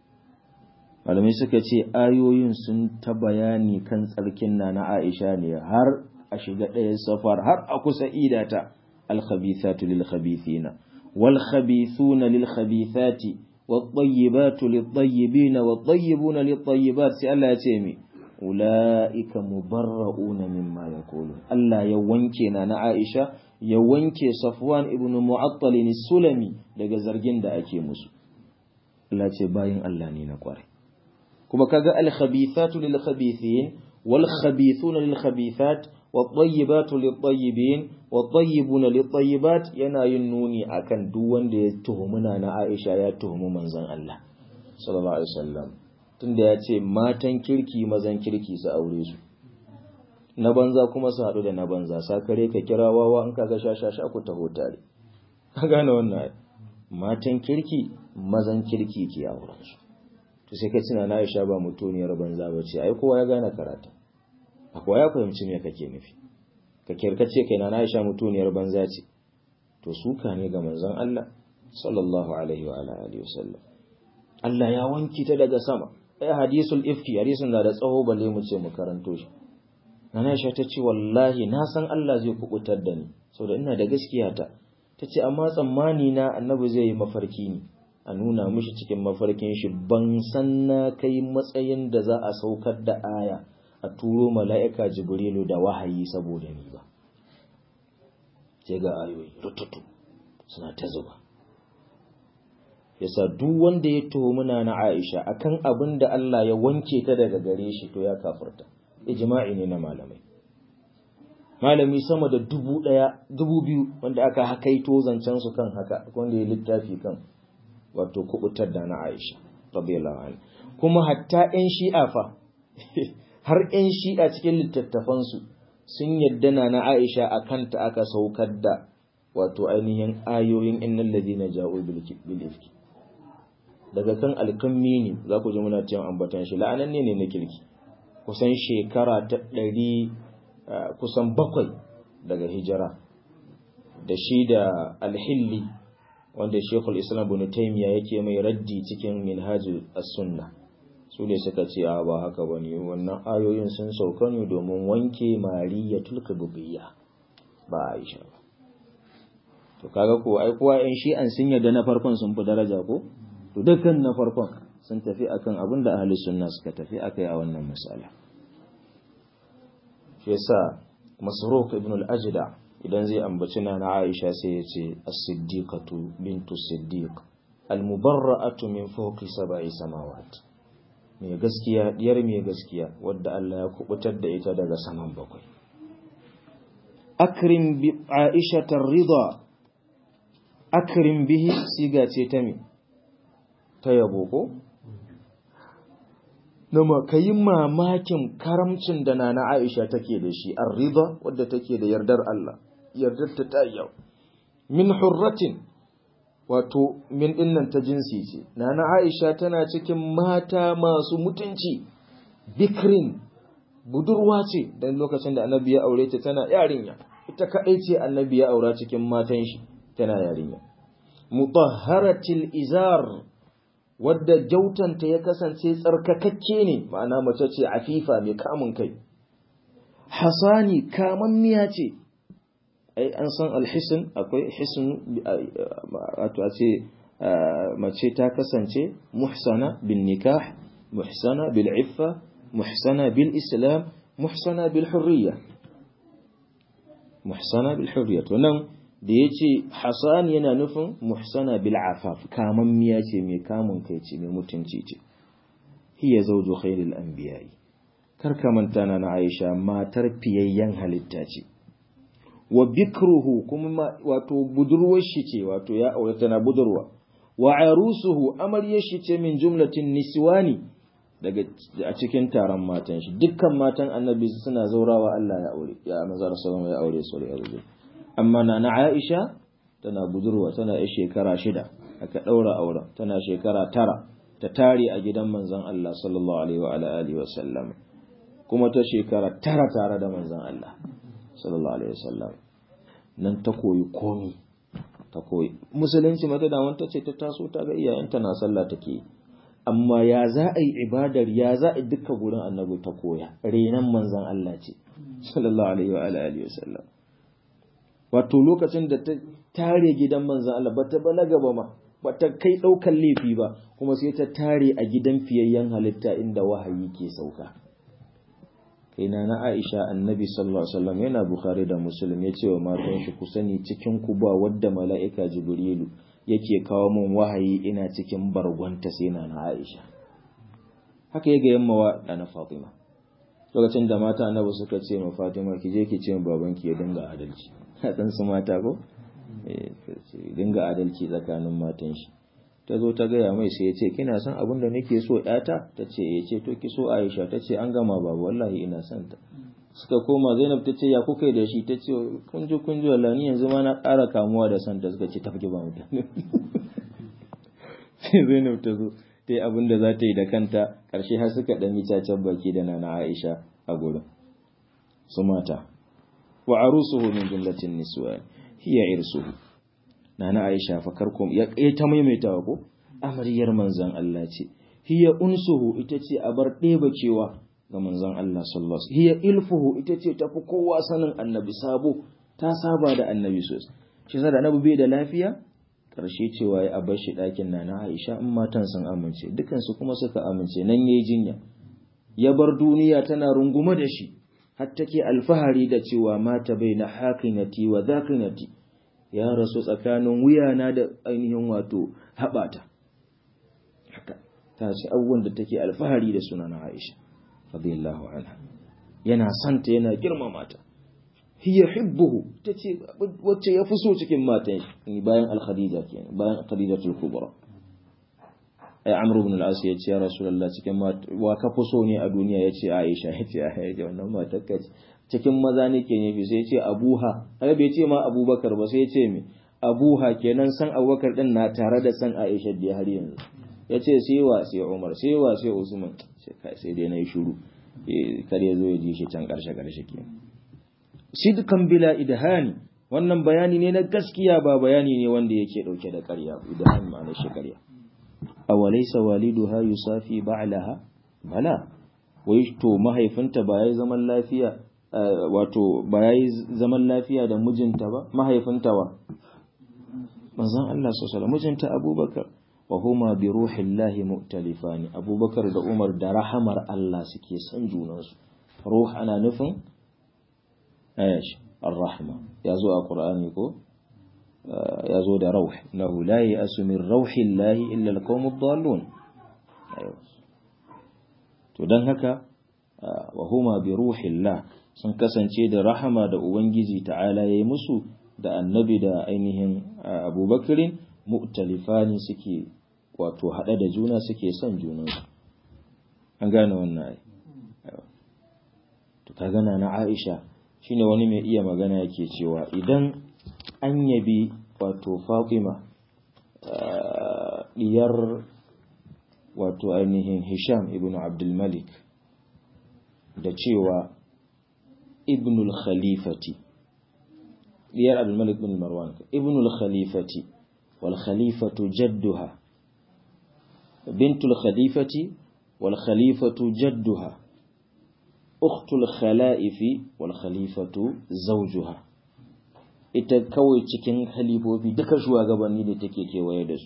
malamai suka ce ayoyin sun ta bayani kan tsarkin na na Aisha ne har a shiga ɗayan safar har a kusa idata al khabithatu lil khabithina wal khabithuna lil khabithati والطيبات للطيبين والطيبون للطيبات سي الله يتيمي أولئك مبرؤون مما يقولون الله يوانكي نانا عائشة يوانكي صفوان ابن معطل السلمي daga zargin da ake musu Allah ce bayin Allah ne na kware kuma kaga al khabithatu lil khabithin wal khabithuna lil khabithat والطيبات للطيبين والطيبون للطيبات yana yin nuni akan duk wanda ya tuhumuna na Aisha ya tuhumi manzon Allah sallallahu alaihi wasallam tunda ya ce matan kirki mazan kirki su aure su na banza kuma su haɗu da na banza sakare ka kira wawa in kaga shashasha ku taho tare ka gane wannan matan kirki mazan kirki ke auren su to sai ka tuna na Aisha ba mutuniyar banza bace ai kowa ya gane karatu akwai ya fahimci me kake nufi ka kirkace kai na Aisha mutuniyar banza ce to suka ne ga manzon Allah sallallahu alaihi wa alihi wasallam Allah ya wanki ta daga sama ai hadisul ifki hadisin da da tsawo balle mu ce mu karanto shi Nana Aisha ta ce wallahi na san Allah zai kubutar da ni saboda ina da gaskiya ta tace amma tsammani na annabi zai yi mafarki ne a nuna mishi cikin mafarkin shi ban san na kai matsayin da za a saukar da aya a turo mala'ika jibrilu da wahayi saboda ni ba sai ga ayoyi rututu suna ta zuba yasa duk wanda ya tuhumuna na Aisha akan abin da Allah ya wanke ta daga gare shi to ya kafirta ijma'i ne na malamai malami sama da dubu ɗaya dubu biyu wanda aka hakaito zancen su kan haka wanda ya littafi kan wato kubutar da na Aisha radiyallahu anha kuma hatta 'yan shi'a fa har 'yan shi'a cikin littattafansu sun yadda na na Aisha a kanta aka saukar da wato ainihin ayoyin innal ladina ja'u bil ifki daga kan alkammi ne za ku ji muna cewa ambatan shi la'ananne ne na kirki kusan shekara ta ɗari kusan bakwai daga hijira da shi da alhilli wanda shekul islam bin taimiya yake mai raddi cikin minhajul as-sunna su ne suka ce a ba haka bane wannan ayoyin sun sauka ne domin wanke mariyatul qibtiyya ba aisha ba to kaga ko ai kowa yan shi'an sun yarda na farkon sun fi daraja ko to dukkan na farkon sun tafi akan abin da ahli sunna suka tafi akai a wannan misala shi yasa masruq ibn al-ajda idan zai ambaci na na Aisha sai ya ce as-siddiqatu bintu siddiq al-mubarra'atu min fawqi sab'i samawat mai gaskiya diyar mai gaskiya wadda Allah ya kubutar da ita daga saman bakwai akrim bi Aisha ridha akrim bihi siga ce ta me ta yabo ko Nama ka yi mamakin karamcin da na Aisha take da shi, an riba wadda take da yardar Allah, yardar ta ta yau. Min hurratin, wato min dinnan ta jinsi ce, na Aisha tana cikin mata masu mutunci, bikrin, budurwa ce, don lokacin da annabi ya aure ta tana yarinya, ita kaɗai ce annabi ya aura cikin matan shi tana yarinya. Mutahharatil izar wadda jautanta ya kasance tsarkakakke ne ma'ana mace ce afifa mai kamun kai hasani kamammiya ce ai an san alhisin akwai hisin wato a ce mace ta kasance muhsana bin nikah muhsana bil iffa muhsana bil islam muhsana bil hurriya muhsana bil hurriya to nan da ya ce Hassan yana nufin muhsana bil afaf kamammiya ce mai kamun kai ce mai mutunci ce hiya zawju khairil anbiya'i kar ka manta na Aisha matar fiyayyen halitta ce wa bikruhu kuma wato budurwar shi ce wato ya aure tana budurwa wa arusuhu amaryar shi ce min jumlatin niswani daga a cikin taron matan shi dukkan matan annabi suna zaurawa Allah ya aure ya manzo sallallahu ya aure su ya aure amma na na Aisha tana budurwa tana yar shekara shida aka daura auren tana shekara tara ta tare a gidan manzon Allah sallallahu alaihi wa alihi wa sallam kuma ta shekara tara tare da manzon Allah sallallahu alaihi wa sallam nan ta koyi komi ta koyi musulunci mata da wanta ce ta taso ta ga iyayenta na sallah take amma ya za a yi ibadar ya za a duka gurin annabi ta koya renan manzon Allah ce sallallahu alaihi wa alihi wa sallam wato lokacin da ta tare gidan manzan Allah bata balaga ba ma bata kai ɗaukan laifi ba kuma sai ta tare a gidan fiyayyen halitta inda wahayi ke sauka kai na na Aisha annabi sallallahu alaihi wasallam yana Bukhari da Muslim ya ce wa matan shi ku sani cikin ku ba wadda mala'ika Jibrilu yake kawo min wahayi ina cikin bargonta sai na na Aisha haka ya ga yamma wa na Fatima lokacin da mata annabi suka ce ma Fatima ki je ki ce babanki ya dinga adalci dan su mata ko dinga adalci tsakanin matan shi ta zo ta gaya mai sai ya ce kina son abin da nake so yata ta ce ya ce to ki so Aisha ta ce an gama babu wallahi ina son ta suka koma Zainab ta ce ya kuka da shi ta ce kun ji kun ji wallahi ni yanzu ma na ƙara kamuwa da son ta suka ce tafi ba mutane sai Zainab ta zo ta yi abin da za ta yi da kanta ƙarshe har suka ɗan yi cacen baki da nana Aisha a gurin su mata wa arusuhu min jumlatin niswan hiya irsuhu nana Aisha fa karkum ya ta maimaitawa ko amaryar manzon Allah ce hiya unsuhu ita ce a bar ɗeba cewa ga manzon Allah sallallahu alaihi hiya ilfuhu ita ce tafi kowa sanin annabi sabo ta saba da annabi sosai shi da annabi bai da lafiya karshe cewa ya abar shi ɗakin nana Aisha in matan sun amince dukansu kuma suka amince nan yayi jinya ya bar duniya tana rungume da shi har take alfahari da cewa mata bai na hakinati wa zakinati ya rasu tsakanin wuyana da ainihin wato haɓata haka ta ce abubuwan da take alfahari da suna na Aisha radiyallahu anha yana santa yana girmama ta hiya hibbuhu tace wacce ya fi so cikin matan shi bayan al-khadija kenan bayan khadijatul kubra ai amru ibn al-as ya ce ya rasulullah cikin wa ka fi so ne a duniya ya ce aisha ya ce aisha wannan matar ka cikin maza ne ke nufi sai ya ce abuha har bai ce ma abubakar ba sai ya ce me abuha kenan san abubakar din na tare da san aisha da har yanzu ya ce sai wa sai umar sai wa sai usman sai dai na yi shuru kar ya zo ya ji shi can karshe karshe kenan sidkan bila idhani wannan bayani ne na gaskiya ba bayani ne wanda yake dauke da ƙarya idhani ma'anar shi ƙarya awalaysa waliduha yusafi ba'laha bala wai to mahaifinta ba yayi zaman lafiya wato ba yayi zaman lafiya da mijinta ba mahaifinta wa manzon Allah sallallahu mijinta Abubakar wa huma bi ruhillahi mu'talifani Abubakar da Umar da rahamar Allah suke son junansu ruh ana nufin ayash ar-rahma yazo a Qur'ani ko yazo da rauh nahu la ya'su min rauhillahi illa al-qawmud dallun to dan haka wa huma bi ruhillah sun kasance da rahama da ubangiji ta'ala yayi musu da annabi da ainihin abubakarin mu'talifani suke wato haɗe da juna suke son junansu an gane wannan ai to ka gana na Aisha shine wani mai iya magana yake cewa idan an yabi wato Fatima diyar wato ainihin Hisham ibn Abdul Malik da cewa ibnul khalifati diyar Abdul Malik bin Marwan ibnul khalifati wal khalifatu jadduha bintul khalifati wal khalifatu jadduha ukhtul khalaifi wal khalifatu zawjuha ita kawai cikin khalifofi duka shugabanni da take kewaye da su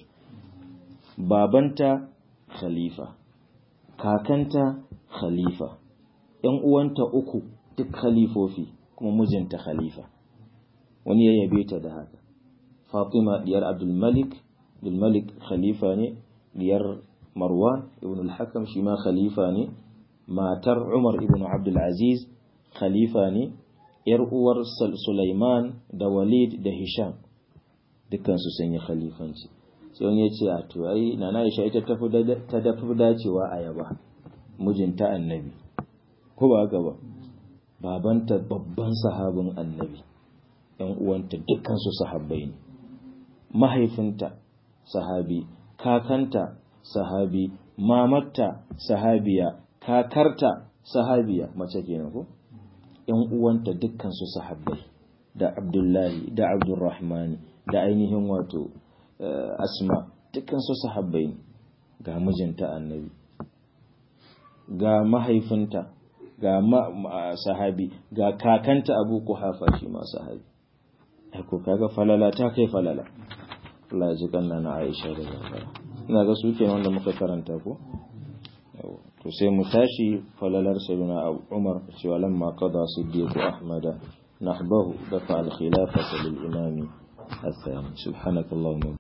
babanta khalifa kakanta khalifa ‘yan uwanta uku duk khalifofi kuma mijinta khalifa wani ya yabe ta da haka fatima diyar abdulmalik abdulmalik khalifa ne diyar marwan ibn al-hakam shi ma khalifa ne matar umar ibn abdulaziz khalifa ne ‘yar uwar sulaiman da walid da hisham dukansu sun yi khalifanci sai wani ya ce a to ai nana Aisha ita ta dafi dacewa a yaba mijinta annabi ko ba haka ba babanta babban sahabin annabi ‘yan uwanta dukkansu sahabbai ne mahaifinta sahabi kakanta sahabi mamarta sahabiya kakarta sahabiya mace kenan ko ‘yan uwanta dukkansu sahabbai da abdullahi da abdurrahmani da ainihin wato asma dukkansu sahabbai ne ga mijinta annabi ga mahaifinta ga sahabi ga kakanta abu kuhafa shi ma sahabi ko kaga falala ta kai falala Allah ji kanna na Aisha da Zafara ina ga su kenan wanda muka karanta ko to sai mu tashi falalar sayyidina Umar cewa lamma qada siddiq Ahmad nahbahu dafa al-khilafata lil imami الثاني سبحانك اللهم